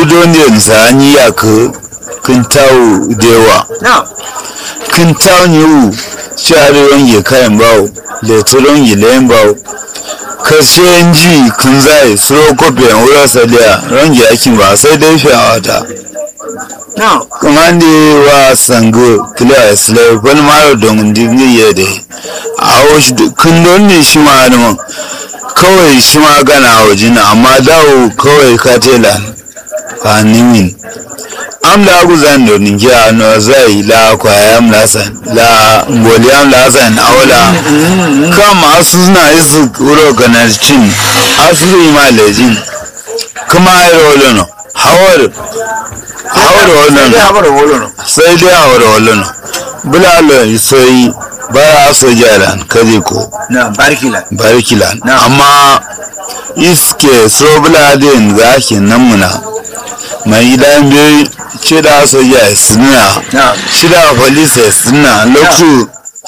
don da sani ya ka kin tawo dewa na kin tawo ni u share wange kayan bawo da turon gilayen bawo kashe ji kun zai suro kofiyan wurin sadiya range akin ba sai dai fiye wata na kamande wa sango kila isle wani mara don dingi ya da a wasu kun don ne shi ma adaman kawai shi ma gana a wajen amma dawo kawai katela a nimin am la guzan do ningi a no zai la kwaya am la san la ngoli am la san awla kama asu na isu uro ganar cin asu ma lejin kuma ai rolo no hawar hawar wannan ya bar wolo sai dai hawar wannan bulalo sai bara so jaran kaje ko na barkila barikilan Na. amma iske so buladin zaki nan muna mai idan bai cida soja suna na cida police suna lokacin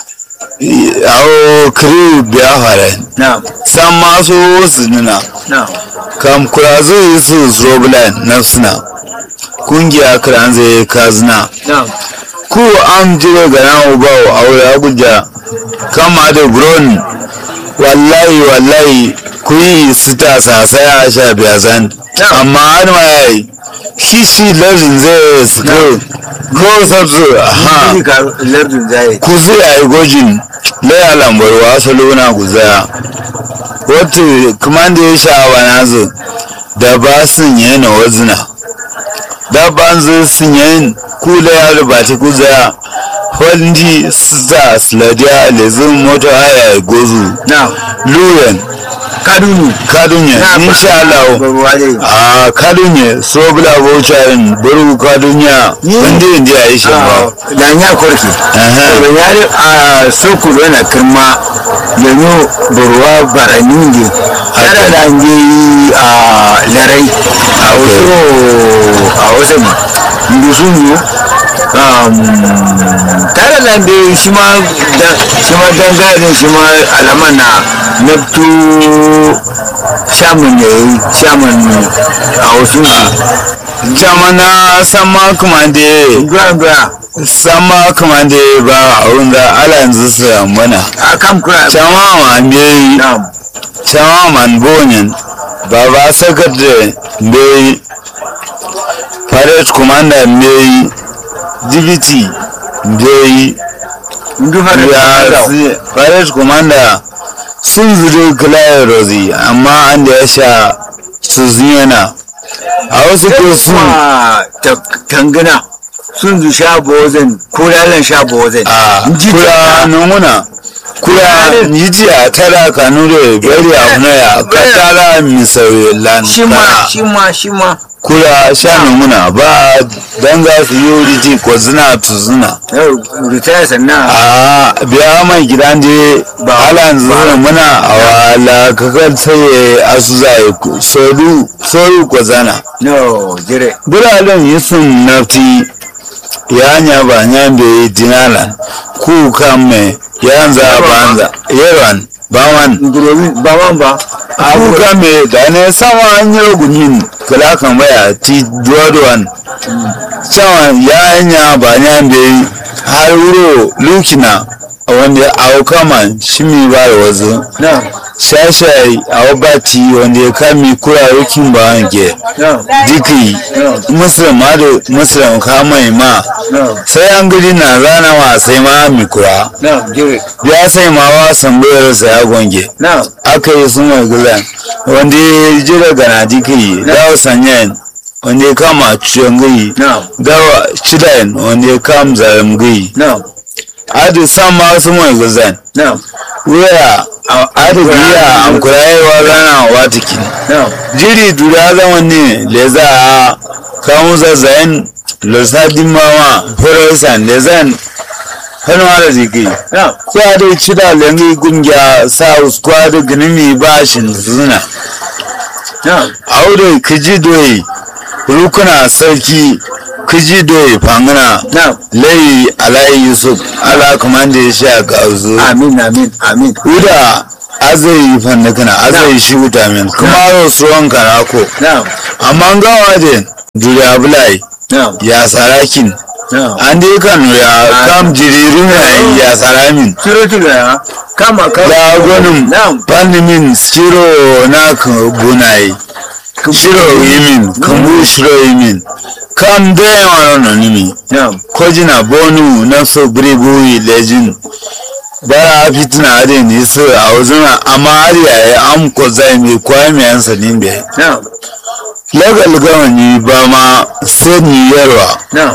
awo kiri biya fara na san masu suna na kam kura zai su so buladin na suna kungiya kiran zai kazina na ku an jira ga nan ubawo aure abuja kama da buron wallahi wallahi ku yi sita sasai a sha biya zan amma har ma ya yi shi shi lardin zai su ko ko sabsu ha ni ka lardin zai ku zai a yi gojin laya lambar wasu luna guzaya wata kuma da ya sha wa nazu da ba sun yana wazina da ban zai sun yin kula ya rubata guzaya wanda sa sladiya lezin mota haya gozu na luyen kadunu kadunye insha Allah ruwa dai a kadunye so bula baucharin buru kadunya wanda yanzu ya yi shi ba da ya korki Aha. da ya a soko na kirma yanzu burwa barani ne tare da an je a larai a wasu a wasu ma ndusu ne tare da an je shi ma da- shi ma dangane shi ma alaman na naftu shaman ne shaman a wasu ne jamana sama kuma da gwa gwa sama kuma da ba a wanda ala yanzu su mana a kam kura chama man bai na'am chama man bonin baba sakatare bai parade commander bai dibiti bai ndu fara ya si- parade commander sun zuru kulayen rozi amma an da ya sha su ziyana a wasu ko sun kuma tangana sun zu sha bozin ko lalan sha bozin a kura nunguna kura yiji a tara kanu da bari a munaya ka tara misauye lan shi ma kara. shi ma shi ma kura sha nunguna ba dan za su yi wuri ko zina tu zina yau ritaya sannan a biya mai gidan je ba halan zina muna a wala kakar sai asu zai soru soru ko zana no jire biralen yisun nafti ya nya ba nya be dinala ku kame yanza banza yeran bawan ngurobi ba man ba ku kame da ne sama an yi gunin kala kan baya ti duwadwan cewa ya nya ba nya be har wuro lukina wanda a kama shi mi ba da wazu no shashai a wabati wanda ya kami kura rukin ba wanke no diki musulma da musulun kamai ma no sai an gidi na rana wa sai ma mikura no jire ya sai ma wa sambayar sa ya gonge no aka yi sun mai gulan wanda ya jira gana diki dawa sanyan wanda ya kama ciwon gai no dawa cidayen wanda ya kama zalim gai no adi san ma sun mai gulan no wuya adi biya an kurayewa rana wa tiki no jiri dura zaman ne le za a kawo zazzayen lissafin mama forosan da zan hannu da jiki no kwa da ci da lengi gungiya south kwa da ginimi bashin zuna no aure kiji doyi rukuna sarki kiji doyi fangana no layi alayi yusuf ala kamanda ya sha gauzu amin amin amin uda azai fannakana azai shi wuta min kuma yau suwan kanako no amma gawa den duriya bulai na'am ya sarakin na'am an dai kanu ya kam jiririn ya ya saramin surutu da kama kama ya gwanin na'am pandimin shiro na ka bunaye shiro yimin kambu shiro yimin kam da yawa na nimi na'am kojina bonu na so biribuyi lejin bara fitina ade ne so a wazuna amma har yaya am ko zai mai kwaya mai yansa nimbe na'am legal gawani ba ma sani yarwa na'am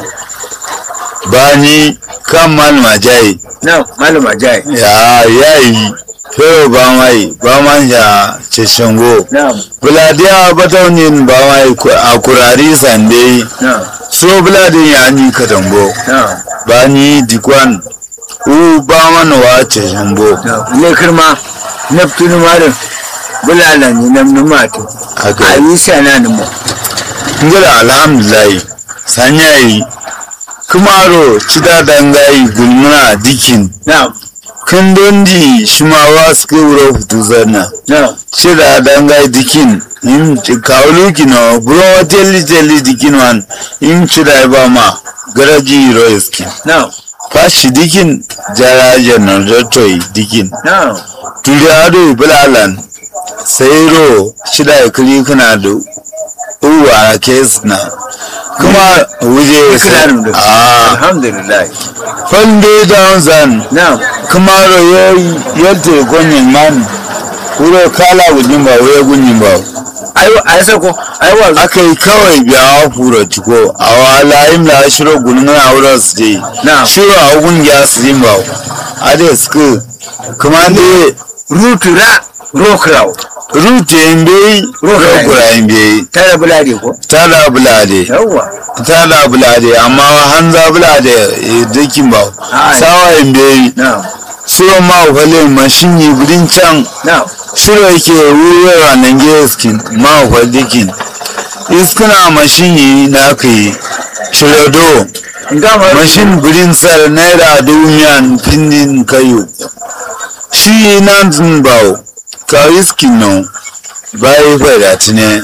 ba ni kan malama jayi na'am malama jai ya yayi fero ba mai ba man ya ceshango na'am buladiya bataunin ba mai a kurari sande na'am so buladin ya ni katambo na'am ba ni dikwan u ba mana wa ceshango na'am ne kirma naftunu marin bulala ni nam numatu haka ayi sana ni mo ngila alhamdulillah sanyayi kumaro cida dangayi gulmuna dikin na'am kun dondi shimawa suka wuro hutu zanna na'am cida dangayi dikin im kawulu kino buro teli teli dikin wan im cida ba ma garaji ro iskin na'am fashi dikin jara janar toy dikin na'am tuli ado bulalan sai ro cida kuli kana da uwa kes na kuma wuje Kirarin da a alhamdulillah fande down zan na'am kuma ro yalte gonyin man wuro kala gujin ba wuro gunyin ba ayi ayi sako ayi wa aka yi kawai biya furo ciko a wala yin la shiro gulmuna wurin su je Na'am. shiro a gungiya su yin ba a da suka kuma da rutura rokraw rute yin bai Rokurai. rokura yin bai tare bulade ko tada bulade yawwa tada bulade amma hanza bulade eh, dikin ba Ai. sawa yin bai na'am suro ma wale mashin yi budin can na'am shiro yake wurwera nan geskin ma wa dikin iskuna mashin yi na ka yi shirodo ngama mashin budin sar naira dumiyan pindin kayo shi nan zun bawo ka iskin nan bayi fada tine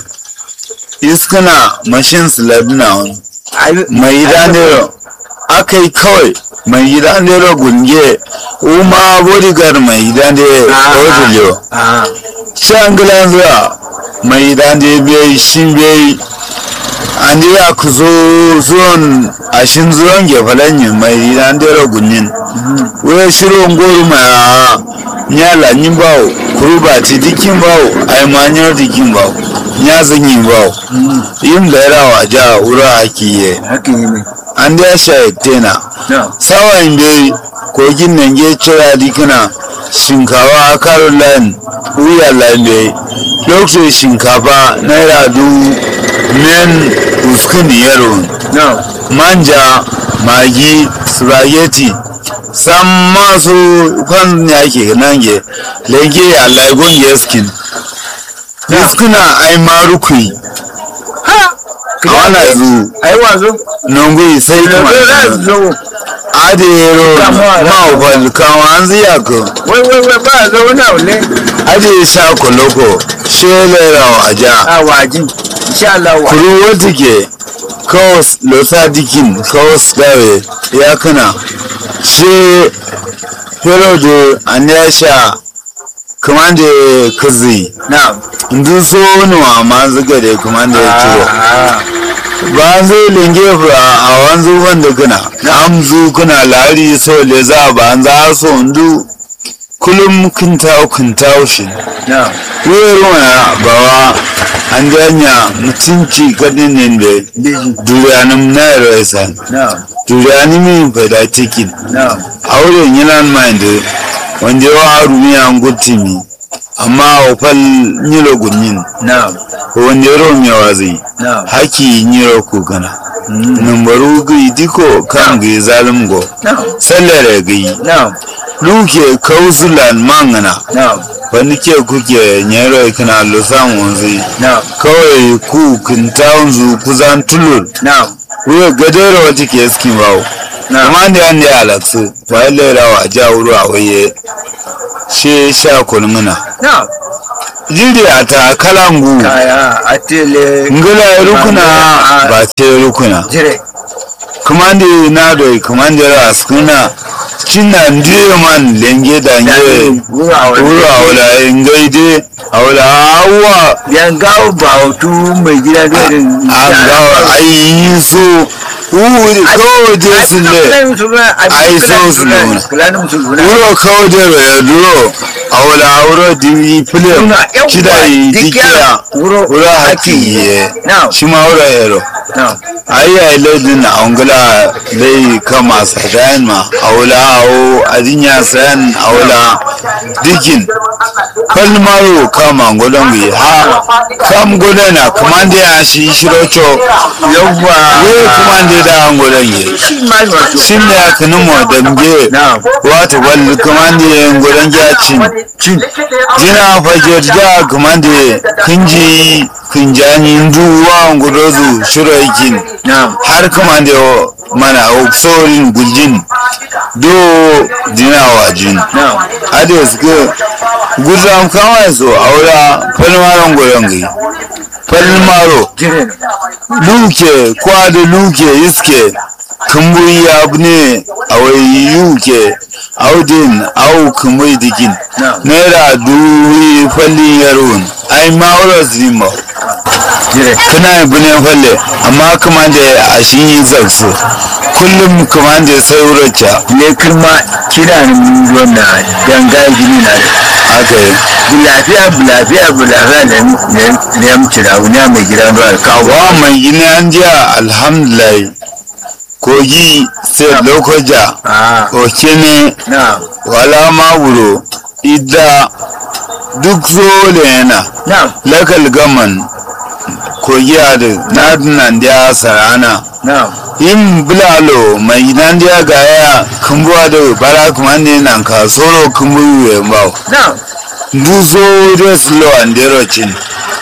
iskuna mashin siladuna wani ayi mai gida nero aka yi kawai mai gida nero gunge uma bodyguard mai gida nero odiliyo ah shangilan zuwa mai gida nero bai shi bai an ji ya ku zo zuwan ashin zuwan gefalanyi mai gida nero gunyin wai shirin goro mai a nyala nyin bawo kuruba ti dikin bawo ai manyar dikin bawo nya zanyin bawo yin da yarawa ja wura hakiye haka yi ne an da sha tena na'am sawan bai kogin nan ge cira dikina shinkawa a caroline wuya lambe lokacin shinkafa naira du men uskun yaro na'am manja magi spaghetti san masu kwan ya ke nan ge lege a laigon yaskin yaskuna ai marukui ha a wana zu ayi wazo nungui sai da kuma za su zo adero Kama- mawafal kama an ziya ko wai wai wai ba zo wani abu ne ade sha koloko shelera waja a waji insha Allah wa kuru wata ke kawas losa dikin kawas dawe ya kana she herodo an ya sha kamande kazi na'am ndu so nuwa ma zuga da kamande ya ciro ah ba zai linge fa a wanzu wanda kana amzu kuna lari so le za ba an za so ndu kullum kun tawo kun tawo shi na'am wayar wana bawa an janya mutunci kadin ne da biji duriyanin na yarwaisan na'am duriyani min fada tikin na'am auren yana mind wanda yawa harumi an gutimi amma a fal nyilo gunyin na'am ko wanda ya romi yawa zai na'am haki nyiro ko gana numbaru gai diko kan gai zalim go na'am sallare gai na'am luke kausulan mangana na'am wani ke kuke nyero kana lusan wanzu na'am kawai ku kintawan zu kuzan tulur na'am wuya gadera wata ke skin bawo na'am amma da yanda ya alaksu ba ya lera wa ja wuru a waye she sha kulmuna na'am jiri a ta kalangu kaya a tele ngila rukuna ba te rukuna jire kamande na do kamande ra skuna cinna ndiye man lenge da nge wura a wani wuro awla ngaide awla awa yan gawo ba hutu mai gida da irin an ga ayi so wuri kawai je su ne ai so su nuna. wuro kawai je ro ya duro awla wuro di film Nuna, yawwa, kida yi dikiya, dikiya wuro wuro haki. haki ye Now. shi ma wuro yero ayi ai ledin na angula dai kama sadan ma awla awo adinya san awla dikin kalmaro kama ngolon bi ha kam golena kamande ya shi shirocho yawwa we kamande da ngolon ye shi ma wato shin ya kanu mo damge Na'am. wato wal kamande ngolon ya cin cin jina fajar da kamande kinji kinjani nduwa ngudozu shiroikin na'am har kamande o mana oksorin guljin do dina wajin na'am ade suke gudram kawai so aura falmaron goyongi falmaro jire luke kwada luke iske kumburi abu ne a wai yuke audin au kumburi dikin Na'am. naira duwi fallin yaron ai ma'aurar zima jire kana yi bunen falle amma kuma da a shi yi zarsu kullum kuma da sai wuracca ne kirma kira ni mun wannan ganga gini na da aka yi bulafiya bulafiya bulafiya da ne ya mutu da wani mai gida da kawo wa mai gini an jiya alhamdulillah kogi sai lokoja a okene na wala ma wuro idda duk zole yana na lakal gaman kogi adu na nan da sarana na yin bulalo mai nan da gaya kumbuwa da bara kuma ne nan ka soro kumbu we mbao na duzo da slo andero chin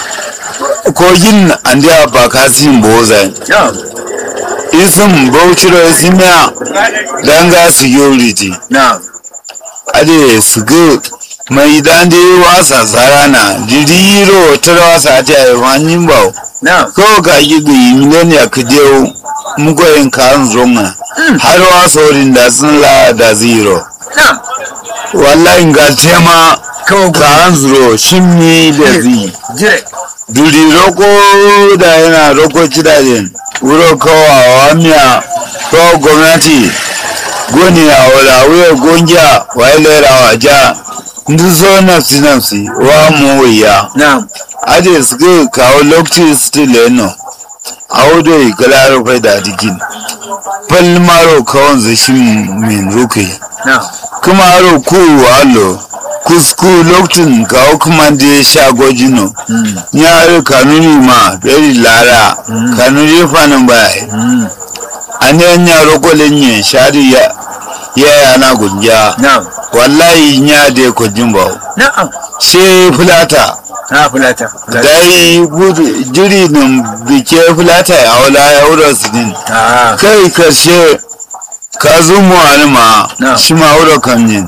kogin andiya ba kasin bozai na isin bauchiro isimiya danga security na ade sugu mai dande wasa sarana jiriro tara wasa ta yi wani bau na ko ga yi ga yi miliyan ya kudeu mugoyin kan zonga har wasa wurin da sun la da zero na wallahi ga tema kawo kan zero shimmi da zi jire duri roko da yana roko cidajen wuro kawawa miya kawo gwamnati goni a wala wuya gongiya wa ilera wa ja ndu so nafsi nafsi wa mu wuya na ade suke kawo lokaci still eno a wudo ikala rufe da dikin palmaro kawon zashin min ruke na kuma aro ku walo kusku lokacin kawo kuma da ya sha gojino ya aro kanuni ma beri lara kanuni fanin baya an yan yaro kolin yin shari ya ya yana gunja na wallahi ya da ko jimba na she fulata na fulata dai gudu jiri nan bike fulata ya wala ya wura su din a kai karshe ka zumu alima Na. shi ma wura kan yin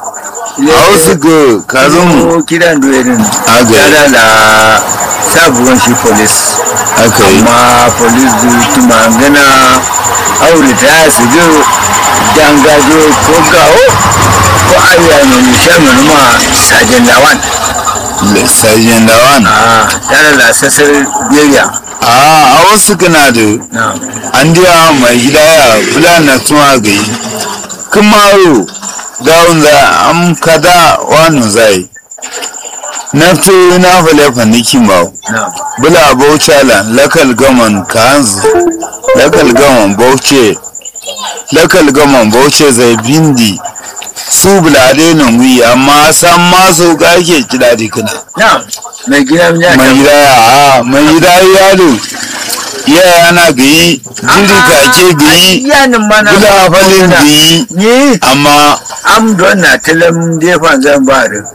a wasu ga ka zumu ko kiran doyerin Aga. tare da sabuwan shi police aka yi amma police du tuma gana aure ta su jo dangajo ko gawo ko ayya ne ni shaman ma sajen lawan sajin lawan a tare da sassar biyayya a a wasu kana da na an diya mai gida ya fulana tuma ga yi kumaro dawun za am kada wani zai nafto na fale fanikin ba na bula bauchala lakal gaman kanzu lakal gaman bauce lakal gaman bauce zai bindi su bulade nan wi amma san maso ga ke kida dikina na mai gina ya mai gida ya a mai gida yaro ya yana gayi jiri kake gayi yanin mana bula falin gayi ni amma am don na talam defan zan ba da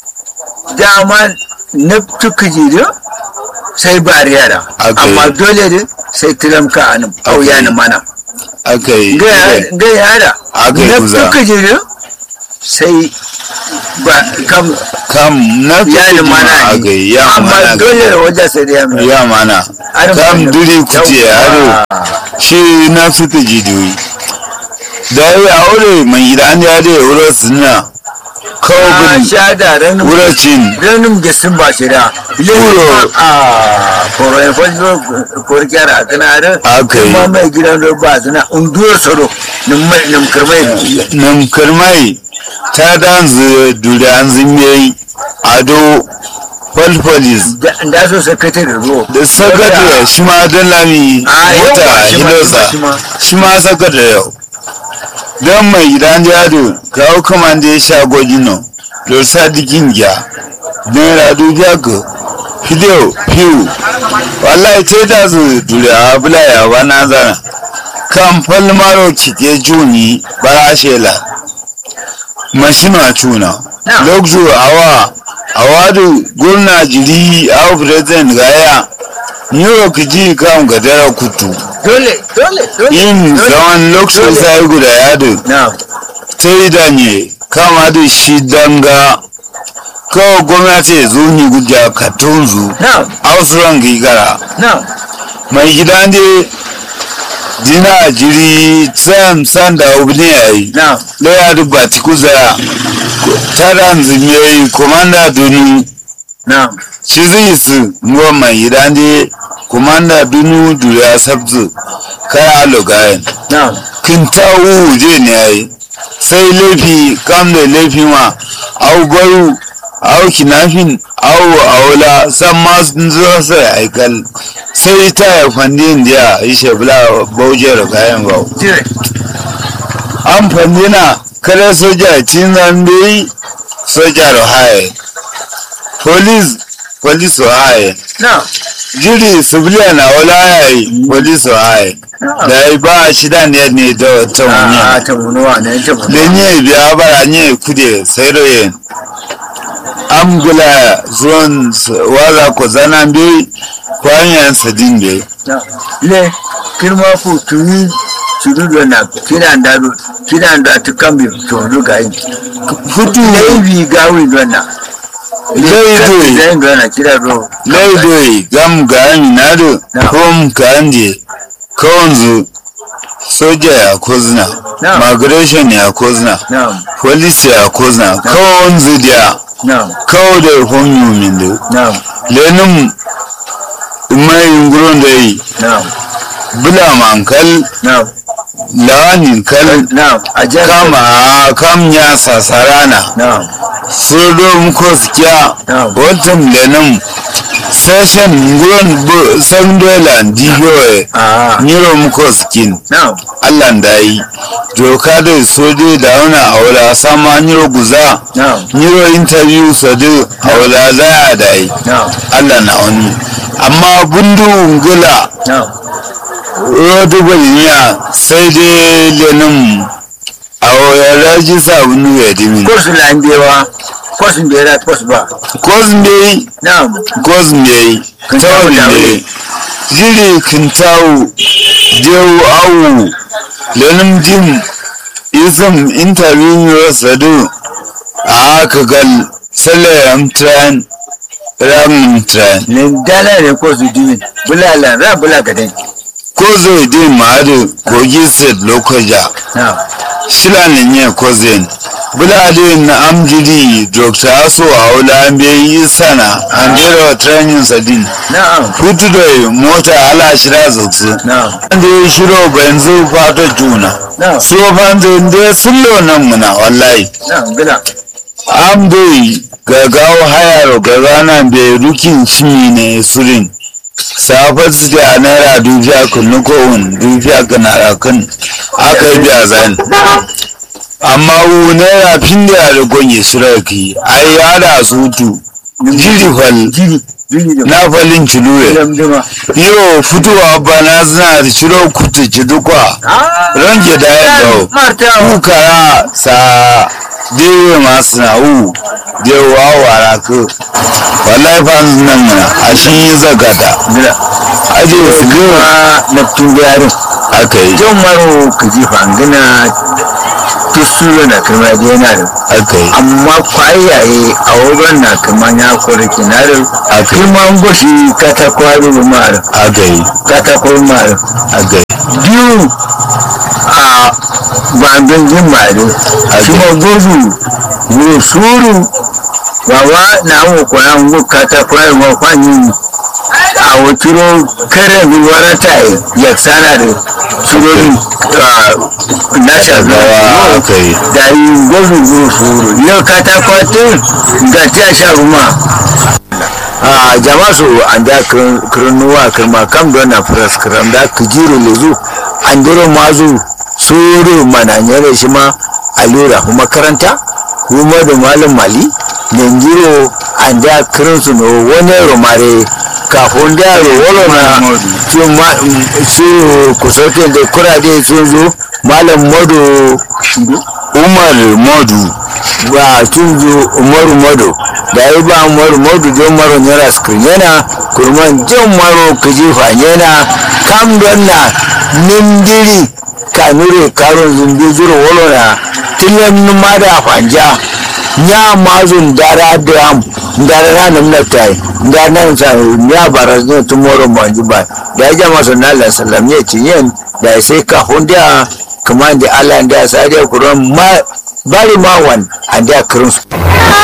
dama na tuka jiri sai ba yara Okay. amma dole ne sai talam ka anan au Okay. yanin mana aka yi ga yara Aka yi na kuza. tuka jiri sai ba kam kam na fi ya mana a gai ya amma mana dole da wajen sai da ya mai ya mana kam duri kuce haro shi na fi ka jidoyi da ya aure mai gidan ya da wuro suna kawo a bin sha da ranin wuracin ranin da sun ba shi da Wuro. a koroyin fajiro korkiyar a kana da Aka yi. kuma mai gidan da ba suna unduwar soro nim kirmai nan karmai ta danzu duri an zimiyai ado falfalis da so sakatare ro da sakatare shi ma don lami A, yau mota ba, shi ma, hilosa shi ma. shi ma sakatare yau don mai gidan jado kawo kaman da ya sha gwajin nan da sadikin gya naira dubiya ga fideo fiyu wallahi ce da su duri a bulaya ba na zana kan falmaro cike juni bara shela mashinu a cuna Na. lokzu awa awadu gurna jiri awa president gaya new york ji kan gadara kutu dole dole dole yin dole. zaman lokacin Dole. sai guda yadu na ta yi danye kama da shi danga kawai gwamnati ya zo ni guja katonzu na ausuran gigara na mai gidan de dina jiri sam san da obini ya yi na laya da bati kuza taran zimiyoyi komanda dunu na shi zai su nuwa mai gidan de komanda dunu duriya sabzu kaya logayen na kinta je ne ya yi sai laifi kam da laifi ma au gwaru au kinafin au aula san ma sun zo sai aikal sai ta ya fandi indiya yi shebula bauje da kayan bau dire an fandi na kada soja cin zambe soja da haye police police wa haye na jiri civilian na wala yayi police wa haye da ya ba shida ne ne da ta wani a ta munuwa ne ta munuwa lenye biya bara nye kude sairoye amgula zuwan s- waza ko zana bi kwanyan sadin bi na le kirma fu tuni tuni do na kiran da do kiran da ta kambi to do ga yi futu laifi gawi do na laidoi zai ga na kira do laidoi gam ga aminado Na. kom kanje kawanzu soja ya kozna Na. migration ya kozna na police ya kozna kawanzu dia na kawo da honyu min da na lenin mai nguron da yi na bula mankal na lawanin kal na a jar kama a kam ya sasarana na sodo muko sikiya Na. watan lenin session nguron bu san dola dibiyoyi a niro muko sikin na allah da yi doka da sojo da wani aula sama niro guza na niro interview sadu aula za a da yi na allah na wani amma bundu ngula na rotu gwalniya sai dai lenin a wayar rajisa bunu ya dimi kosu lambewa kosu bera kosu ba kozmei na kozmei tawalinde jiri kintawu dewu awu lenin dim isam interview sadu a haka gal salayam tran ramin tran ne dala ne kosu dimi bulala ra bula gaden kozo din ma'adu kogi state lokaja na shila ne nye kozen bulade na amjidi dr aso aula an yi sana an bera training sadin na hutu da mota ala shira zutsu na da ya shiro banzu fata juna na so fanzu da sullo nan muna wallahi na gila am dai gagawo hayar gagana bai rukin shimi ne surin safar su da naira dubiya kunu kowun dubiya ganara kan aka yi biya zan amma wu naira fin da ya gonye suraki ai ya da su tu jiri fal jiri jiri da na falin ciluwe damdama yo fitowa bana suna da shiro kutu ci dukwa ranke da ya dawo marta kukara sa dewe masu na u dewa wara ku wallahi fa nan mana a shi yi zagata gila aje su kuma biyu na tun yarin aka yi jan maro ka ji fangina duk su na kirma da yana da aka yi amma kwayaye a wurin na kirma ya kore kinarin a kirman goshi katakwari mara aka yi katakwari mara aka yi biyu a bandun jimare shi ma gudu ne suru baba na mu kwana mu katakwari ma kwanyi a wakiro kare mi warata ya sana da surorin na shagawa aka yi da yi gudu gudu suru yau katakwatin ga ta sha ruma a jama su an da kirnuwa kirma kam don na firas kiram da kijiro lezu an duro mazu suru mananyere shi ma alura makaranta kuma da malam mali nengiro an da kirin su no wani romare kafin da wolo na su kusotin da kurade sun zo malam modo umar modu ba tun zo umaru modo da yi ba umaru modo don maro nyara skrin yana kurman jan maro kajifa yana kam don na nindiri kanure karon zumbi zuru wolo na tilan ma da fanja nya mazun dara dam dara na nam na tai da nan sa nya baraz ne tomorrow manji ba da ja maso na la salam ya ci yen da sai ka honda kuma da Allah da sa da kuran ma bari ma wan an da kurun